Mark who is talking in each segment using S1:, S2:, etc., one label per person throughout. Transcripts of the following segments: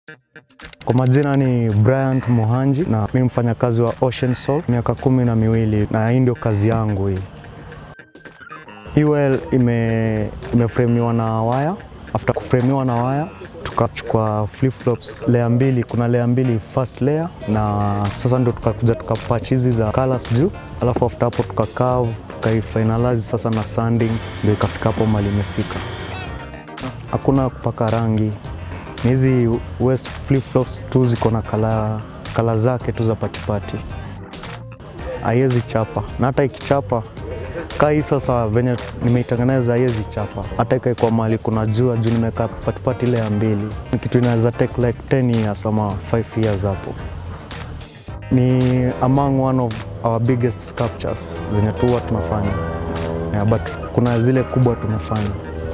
S1: Kwa majina ni Bryant Mohanji na mimi mfanyakazi wa Ocean Soul miaka kumi na miwili na hii ndio kazi yangu hii. Hii well ime imefremiwa na waya. After kufremiwa na waya tukachukua flip flops layer mbili, kuna layer mbili first layer, na sasa ndio tukakuja tukapatch hizi za colors juu, alafu after hapo tukakave tukaifinalize sasa na sanding, ndio ikafika hapo mali imefika. Hakuna kupaka rangi, ni hizi west flip flops tu ziko na kala, kala zake tu za patipati, haiwezi chapa na hata ikichapa kaa hii sasa venye nimeitengeneza haiwezi chapa, hata ikaekwa mahali kuna jua juu nimeweka patipati ile ya mbili, Ni kitu inaweza take like 10 years ama 5 years hapo. Ni among one of our biggest sculptures zenye tu huwa tunafanya yeah, but kuna zile kubwa tumefanya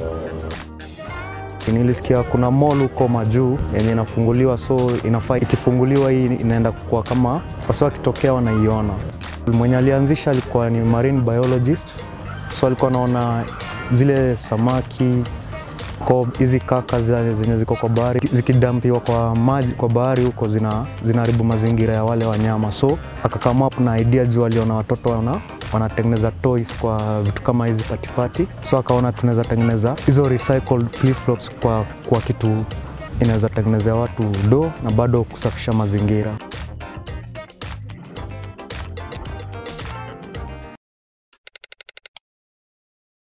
S1: Nilisikia kuna mall huko majuu yenye inafunguliwa, so inafaa ikifunguliwa hii inaenda kuwa kama wasi wakitokea wanaiona. Mwenye alianzisha alikuwa ni marine biologist, so alikuwa anaona zile samaki ko hizi kaka zile zenye ziko kwa bahari zikidampiwa kwa maji kwa bahari huko zina zinaharibu mazingira ya wale wanyama, so akakama up na idea juu aliona watoto wana wanatengeneza toys kwa vitu kama hizi patipati, so akaona tunaweza tengeneza hizo recycled flip flops kwa, kwa kitu inaweza tengenezea watu do na bado kusafisha mazingira.